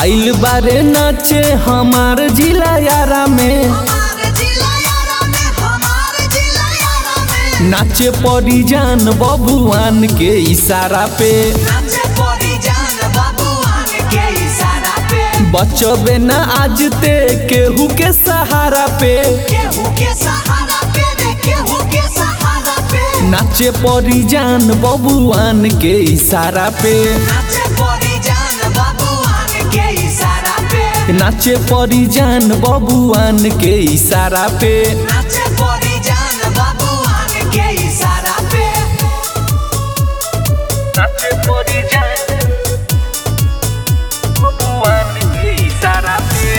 आइल बारे नाचे हमार जिला यारा में हमारे जिला यारा में हमारे जिला यारा में नाचे परी जान बबुआन के इशारा पे नाचे परी जान बबुआन के इशारा पे बचबे ना आज ते केहू के सहारा पे केहू के सहारा पे रे केहू के सहारा पे नाचे परी जान बबुआन के इशारा पे नाचे परी जान बबुआन के इशारा पे नाचे परी जान बबुआन के इशारा पे नाचे परी जान बबुआन के इशारा पे नाचे परी जान बबुआन के इशारा पे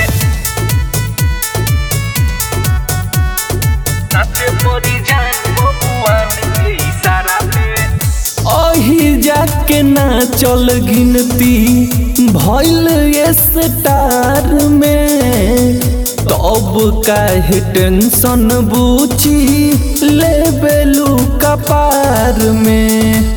नाचे परी जान बबुआन के इशारा पे अही जाके ना चल गिनती भइल स्टार में तब काहे टेंशन बूची लेबेलू कपार में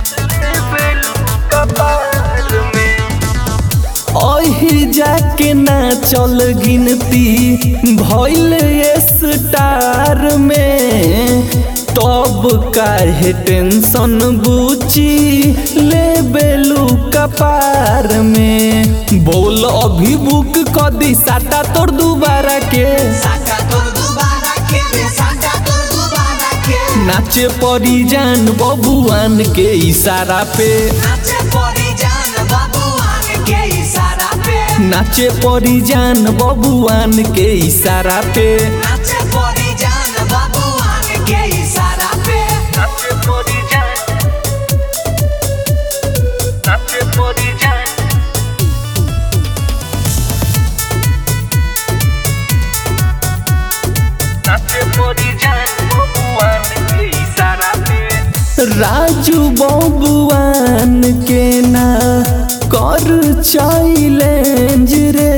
अही जाके ना चल गिनती भइल स्टार में तब काहे टेंशन बूची लेबेलू कपार में बोल अभी बुक क दी साटा तोर दुबारा के साका तोर दोबारा के रे साका तोर दोबारा के नाचे परी जान बबुआन के इशारा पे नाचे परी जान बबुआन के इशारा पे नाचे परी जान बबुआन के इशारा पे नाचे परी जान बबुआन के इशारा पे नाचे परी जान नाचे परी जान नाचे परी जान बबुआन के इशारा पे राजू बबुआन के ना कर चैलेंज रे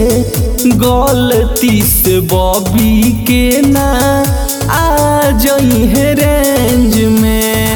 गलती से बॉबी के ना आ जई है रेंज में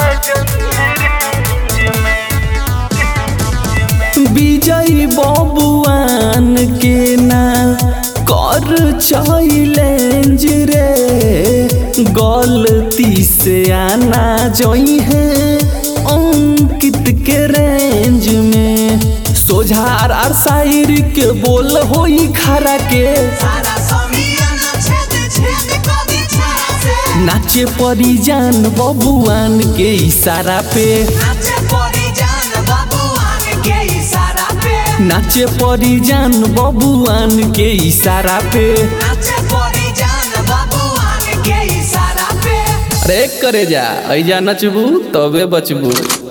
विजय बबुआन के ना कर चैलेंज रे गलती से आना जई है अंकित के रेंज में सोझार आर शायर के बोल होई खरा के सारा समियाना छेद छेद कदी छारा से नाचे परी जान बबुआन के इशारा पे नाचे परी जान बबुआन के इशारा पे नाचे परी जान बबुआन के इशारा पे नाचे परी जान बबुआन के इशारा पे अरे करे जा ऐजा नचबू तबे बचबू